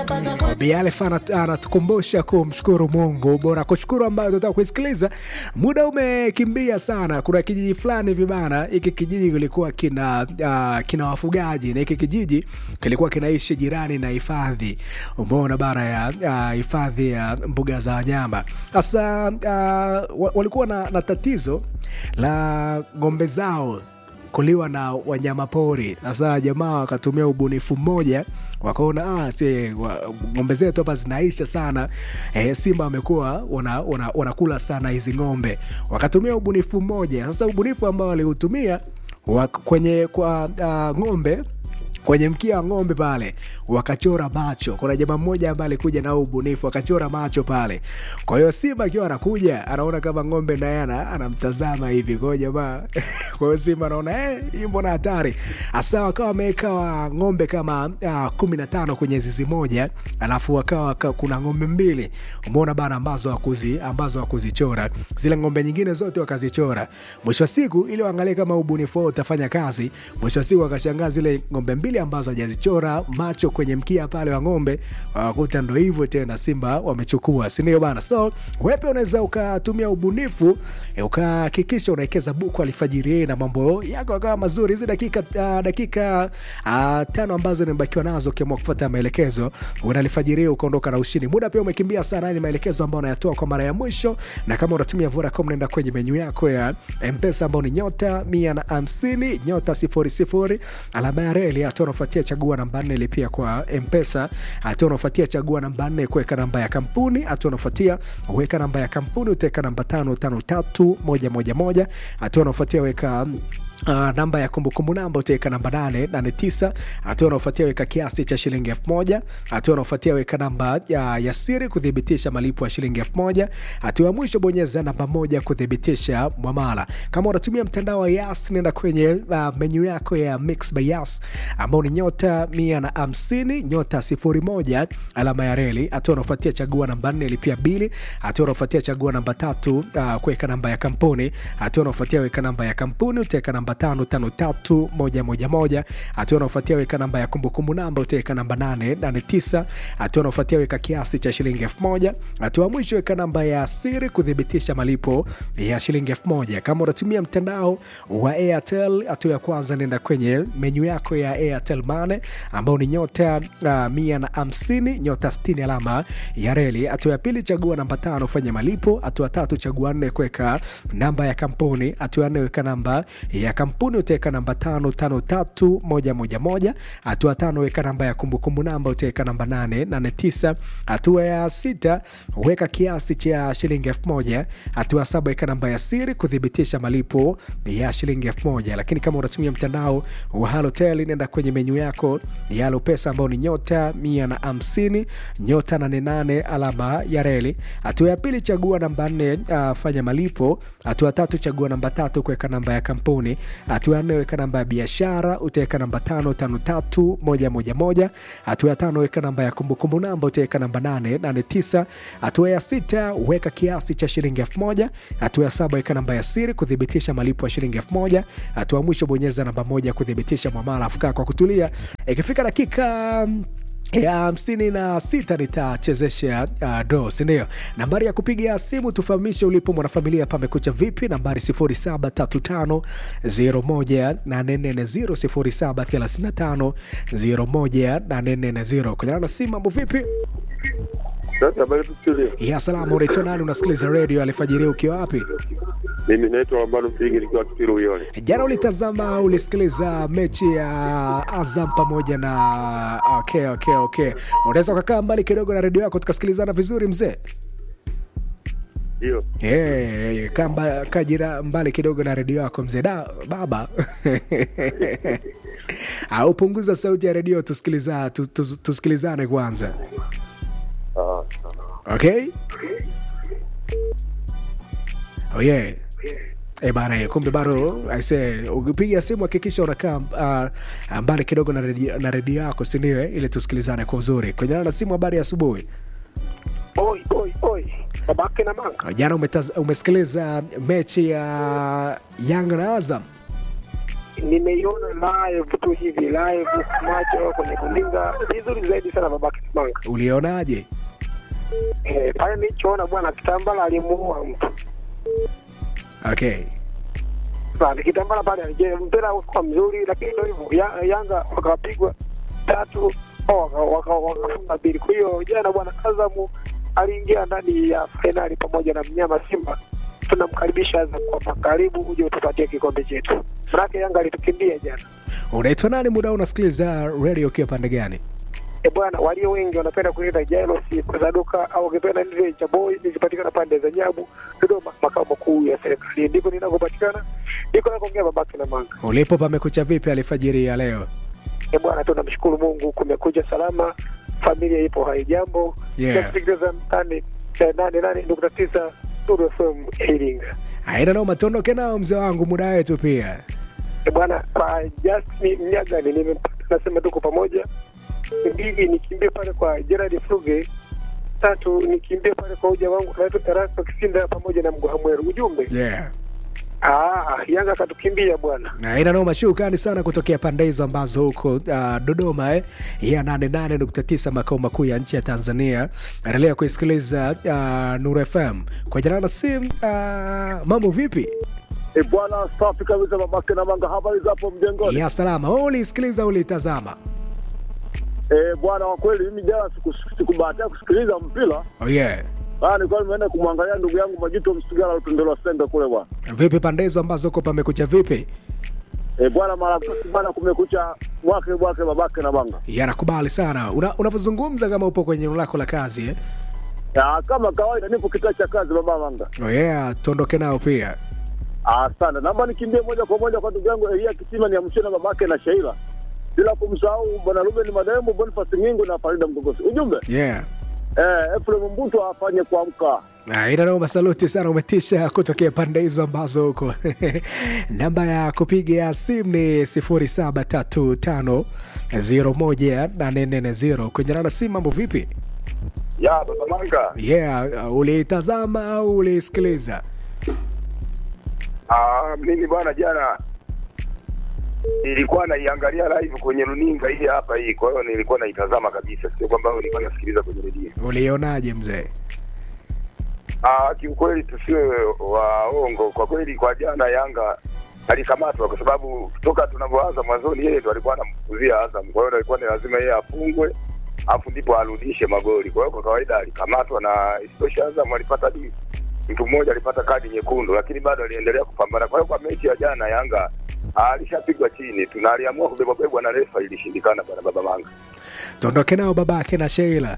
Bialef anatukumbusha kumshukuru Mungu, bora kushukuru ambayo tunataka kuisikiliza. Muda umekimbia sana. Kuna kijiji fulani hivi bana, hiki kijiji kilikuwa kina uh, kina wafugaji na hiki kijiji kilikuwa kinaishi jirani na hifadhi, umeona bara ya hifadhi uh, ya mbuga za wanyama. Sasa uh, walikuwa na, na tatizo la ng'ombe zao kuliwa na wanyama pori. Sasa jamaa wakatumia ubunifu mmoja wakaona ah, si ng'ombe zetu hapa zinaisha sana eh, simba wamekuwa wanakula wana, wana sana hizi ng'ombe. Wakatumia ubunifu mmoja. Sasa ubunifu ambao waliutumia kwenye kwa uh, ng'ombe kwenye mkia wa ng'ombe pale wakachora macho. Kuna jamaa mmoja ambaye alikuja na ubunifu akachora macho pale. Kwa hiyo simba akiwa anakuja anaona kama ng'ombe naye anamtazama hivi. Kwa hiyo jamaa, kwa hiyo simba anaona eh, hii mbona hatari. Hasa wakawa wameweka wa ng'ombe kama uh, kumi na tano kwenye zizi moja, alafu wakawa waka, kuna ng'ombe mbili umeona bana, ambazo wakuzi ambazo wakuzichora zile ng'ombe nyingine zote wakazichora. Mwisho wa siku ili waangalie kama ubunifu wao utafanya kazi. Mwisho wa siku wakashangaa zile ng'ombe mbili ambazo hajazichora macho kwenye mkia pale wa ng'ombe, wakuta ndo hivyo tena, simba wamechukua, si ndio bana? So wepe unaweza ukatumia ubunifu e, ukahakikisha unawekeza buku alfajiri na mambo yako akawa mazuri. Hizi dakika uh, dakika uh, tano ambazo nimebakiwa nazo, ukiamua kufuata maelekezo unalifajiri ukaondoka na ushindi. Muda pia umekimbia sana, ni maelekezo ambayo unayatoa kwa mara ya mwisho, na kama unatumia Vodacom nenda kwenye menyu yako ya Mpesa ambao ni nyota mia na hamsini nyota sifuri sifuri alama ya reli hatua unafuatia chagua namba nne lipia kwa Mpesa. Hatua unafuatia chagua namba nne kuweka namba ya kampuni. Hatua unafuatia weka namba ya kampuni utaweka namba tano tano tatu moja moja moja. Hatua unafuatia weka Uh, namba ya kumbukumbu namba utaweka namba nane nane tisa. Hatua unaofuatia weka kiasi cha shilingi elfu moja. Hatua unaofuatia weka namba ya, ya siri kuthibitisha malipo ya shilingi elfu moja. Hatua ya mwisho bonyeza namba moja kuthibitisha mwamala. Kama unatumia mtandao wa Yas, nenda kwenye uh, menyu yako ya Mix by Yas ambao ni nyota mia na hamsini nyota sifuri moja alama ya reli. Hatua unaofuatia chagua namba nne lipia bili. Hatua unaofuatia chagua namba tatu uh, kuweka namba ya kampuni. Hatua unaofuatia weka namba ya kampuni utaweka namba tano tano tatu moja moja moja. Hatua unaofuatia weka namba ya kumbukumbu namba utaweka namba nane nane tisa. Hatua unaofuatia weka kiasi cha shilingi elfu moja. Hatua mwisho weka namba ya siri kuthibitisha malipo ya shilingi elfu moja. Kama unatumia mtandao wa Airtel, hatua ya kwanza nenda kwenye menyu yako ya Airtel Money ambao ni nyota uh, mia na hamsini nyota sitini alama ya reli. Hatua ya pili chagua namba tano fanya malipo. Hatua tatu chagua nne kuweka namba ya kampuni. Hatua ya nne weka namba ya kampuni utaweka namba tano tano tatu moja moja moja. Hatua tano weka namba ya kumbukumbu namba utaweka namba nane nane tisa. Hatua ya sita weka kiasi cha shilingi elfu moja. Hatua saba weka namba ya siri kuthibitisha malipo ya shilingi elfu moja. Lakini kama unatumia mtandao wa Halotel nenda kwenye menyu yako ya Halo Pesa ambao ni nyota mia na hamsini nyota nane nane alama ya reli. Hatua ya pili chagua namba nne uh, fanya malipo. Hatua tatu chagua namba tatu kuweka namba ya kampuni. Hatua ya nne weka namba ya biashara utaweka namba tano tano tatu moja moja moja. Hatua ya tano weka namba ya kumbukumbu namba utaweka namba nane nane tisa. Hatua ya sita weka kiasi cha shilingi elfu moja. Hatua ya saba weka namba ya siri kuthibitisha malipo ya shilingi elfu moja. Hatua ya mwisho bonyeza namba moja kuthibitisha mwamala. Afukaa kwa kutulia, ikifika dakika ya hamsini na sita nitachezesha uh, do sindio? Nambari ya kupiga simu tufahamishe ulipo mwanafamilia, pamekucha vipi? Nambari 0735018440 0735018440 kujana na simu. Mambo vipi? ya salama. Unaitwa nani? Unasikiliza redio alfajiri ukiwa wapi? Mimi naitwa Ambalo Mpingi nikiwa Kitiru Uyole. Jana ulitazama ulisikiliza mechi ya Azam pamoja na okay, okay, okay. Unaweza ukakaa mbali kidogo na redio yako tukasikilizana vizuri mzee? Ndio. Hey, kaa kajira mbali kidogo na redio yako mzee. Da baba au punguza sauti ya redio tusikiliza, tus, tus, tusikilizane kwanza. Ah, Okay? Oh yeah. E bana, kumbe bado aise, ukipiga simu hakikisha unakaa uh, mbali kidogo na redio na redio yako, si ndio? Ili tusikilizane kwa uzuri. Kwenye na simu, habari ya asubuhi. Oi, oi, oi. Babake na manga. Jana umetaz, umesikiliza mechi ya Yanga na Azam? nimeiona live tu hivi live macho kwenye kuninga vizuri zaidi sana babake Manga. ulionaje Eh, pale nilichoona bwana Kitambala alimuua mtu. okay Sasa Kitambala pale alije mpira ulikuwa mzuri lakini ndio hivyo ya, Yanga wakapigwa tatu oh, waka- waka- wakafunga mbili. Kwa hiyo jana bwana Azamu aliingia ndani ya fainali pamoja na mnyama Simba. Tunamkaribisha Azam kwamba karibu uje utupatie kikombe chetu. Manake Yanga alitukimbia jana. unaitwa nani muda huu unasikiliza radio ukiwa pande gani E bwana, walio wengi wanapenda kuita Jailos Zaduka au ukipenda nile cha boy nikipatikana pande za Nyabu, Dodoma, makao makuu ya serikali. Ndipo ninakopatikana, ndiko nakoongea babake na manga. ulipo pamekucha vipi alfajiri ya leo E bwana, tunamshukuru Mungu, kumekuja salama, familia ipo hai, jambo Yeah. nasikiliza mtani eh, nane nane nukta tisa Nuru FM Iringa. aina nao matondoke nao mzee wangu muda wetu pia E bwana, kwa Justin Mnyagani nimempata, nasema tuko pamoja. Mbili, nikimbie pale kwa Gerard Fruge. Tatu, nikimbie pale kwa uja wangu anaitwa Erasto Kisinda pamoja na Mgwahamweru. Ujumbe yeah ah, Yanga akatukimbia bwana. na ina noma shukani sana kutokea pande hizo ambazo huko uh, dodoma eh, ya 88.9 makao makuu ya nchi ya tanzania endelea kuisikiliza uh, nur fm kwa jina la sim uh, mambo vipi E bwana, safi kabisa babake na manga, habari zapo mjengoni? ya salama Wewe ulisikiliza ulitazama E bwana, kwa kweli mimi jana siku- sikubahatia kusikiliza mpira, oh, yeah Ah, nilikuwa nimeenda kumwangalia ndugu yangu Majuto Msigala Lutendelwa Sende kule bwana. vipi pande hizo ambazo huko pamekucha vipi E bwana, marafiki bwana, kumekucha mwake mwake babake na manga. yanakubali sana Una- unavyozungumza kama upo kwenye eneo lako la kazi eh? Ya, kama kawaida nipo kitaa cha kazi baba manga. oh, yeah tuondoke nao pia Asante, naomba nikimbie moja kwa moja kwa ndugu yangu Elia Kisima ni amshana babake na Sheila, bila kumsahau bwana Ruben Madembo, Boniface Ngingo na Farida Mgogosi. Ujumbe yeah eh, Efrem Mbuto afanye kuamka. Ah, ina noma saluti sana umetisha kutokea pande hizo ambazo huko namba ya kupiga simu ni 0735018440 kwenye nana simu mambo vipi ya baba Manga. yeah uh, uliitazama au uliisikiliza Ah, mimi bwana jana nilikuwa naiangalia live kwenye runinga hii hapa hii, kwa hiyo nilikuwa naitazama kabisa, sio kwamba nilikuwa nasikiliza kwenye redio. ulionaje mzee Ah, kiukweli tusiwe waongo, kwa kweli kwa jana Yanga alikamatwa kwa sababu toka tunavyoanza mwanzoni, yeye ndo alikuwa anamfukuzia Azam, kwa hiyo alikuwa ni lazima yeye afungwe afu ndipo arudishe magoli. Kwa hiyo kwa kawaida alikamatwa, na isitoshe Azam alipata hadi mtu mmoja alipata kadi nyekundu, lakini bado aliendelea kupambana. Kwa hiyo kwa mechi ya jana Yanga ah, alishapigwa chini, tunaliamua kubebwabebwa na refa, ilishindikana bwana baba Manga. tuondoke nao babake na sheila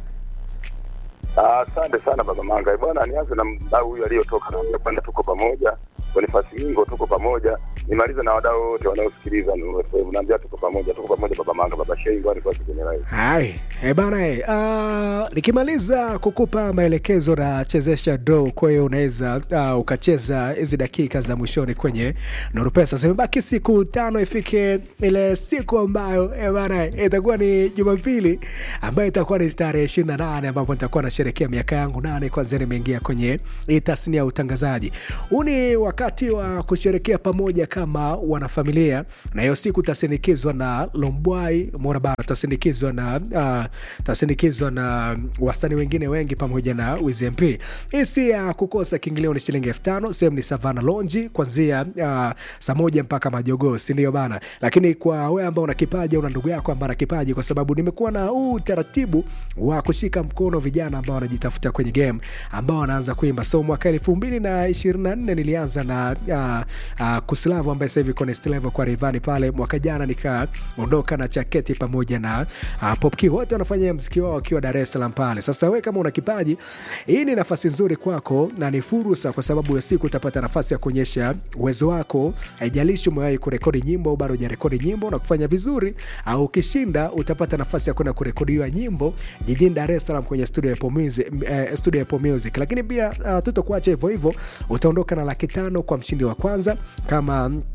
Ah, Asante sana baba Manga. Eh, Bwana, nianze na mdau huyu aliyotoka, naambia kwamba tuko pamoja. Bonifasi Mingo tuko pamoja, nimalize na wadau wote wanaosikiliza Nuru FM, naambia tuko pamoja, tuko pamoja baba Manga, baba Shei, ngoja nikuache kwenye live. hai e bana e, uh, nikimaliza kukupa maelekezo na chezesha draw kwa hiyo unaweza uh, ukacheza hizi dakika za mwishoni kwenye nuru pesa zimebaki siku tano ifike ile siku ambayo e bana e, itakuwa ni jumapili ambayo itakuwa ni tarehe ishirini na nane ambapo nitakuwa nasherekea miaka yangu nane kwanzia nimeingia kwenye hii tasnia ya utangazaji huu ni wakati wa kusherekea pamoja kama wanafamilia na hiyo siku tasindikizwa na lombwai mona bana tasindikizwa na uh, tasindikizwa na wasanii wengine wengi pamoja na wizmp hii si ya kukosa kiingilio ni shilingi elfu tano sehemu ni savana lonji kwanzia uh, saa moja mpaka majogoo sindio bana lakini kwa wewe ambao una kipaji au una ndugu yako ambao ana kipaji kwa sababu nimekuwa na huu utaratibu wa kushika mkono vijana ambao wanajitafuta kwenye game ambao wanaanza kuimba so mwaka elfu mbili na ishirini na nne nilianza na uh, uh, kuslavu ambaye sasa hivi iko Next Level kwa rivani pale mwaka jana nikaondoka na chaketi pamoja na uh, popki wote wanafanya mziki wao wakiwa dar es salaam pale sasa we kama una kipaji hii ni nafasi nzuri kwako na ni fursa kwa sababu ya siku utapata nafasi ya kuonyesha uwezo wako haijalishi umewahi kurekodi nyimbo au bado hujarekodi nyimbo na kufanya vizuri au ukishinda utapata nafasi ya kwenda kurekodiwa nyimbo jijini dar es salaam kwenye studio ya Apple Music, eh, studio ya Apple Music. lakini pia uh, tutokuacha hivyo hivyo utaondoka na laki tano kwa mshindi wa kwanza kama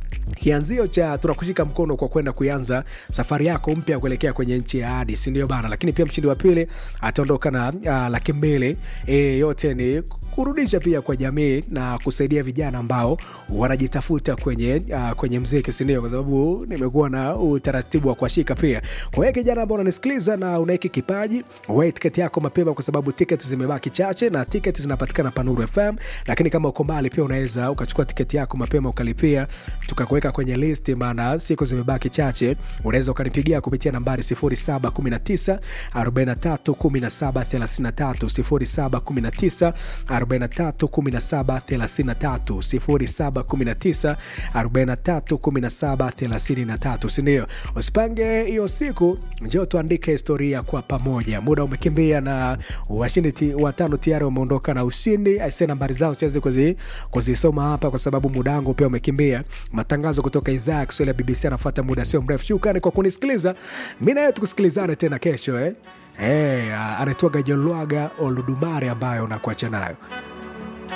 kianzio cha tunakushika mkono kwa kwenda kuanza safari yako mpya kuelekea kwenye nchi ya hadi sindio bana lakini pia mshindi wa pili ataondoka na uh, laki mbili e, yote ni kurudisha pia kwa jamii na kusaidia vijana ambao wanajitafuta kwenye uh, kwenye mziki sindio kwa sababu nimekuwa na utaratibu wa kuashika pia kwa hiyo kijana ambao unanisikiliza na unaiki kipaji wai tiketi yako mapema kwa sababu tiketi zimebaki chache na tiketi zinapatikana panuru fm lakini kama uko mbali pia unaweza ukachukua tiketi yako mapema ukalipia tukakuweka kwenye listi maana siku zimebaki chache unaweza ukanipigia kupitia nambari 0719 43 17 33 0719 43 17 33 0719 43 17 33 sindio usipange hiyo siku njoo tuandike historia kwa pamoja muda umekimbia na washindi ti- watano tayari wameondoka na ushindi aise nambari zao siwezi kuzi- kuzisoma hapa kwa sababu muda wangu pia umekimbia matangazo kutoka idhaa ya kiswahili ya bbc anafuata muda sio mrefu shukrani kwa kunisikiliza mi naye tukusikilizane tena kesho eh? Hey, anaitwaga jolwaga oludumare ambayo unakuacha nayo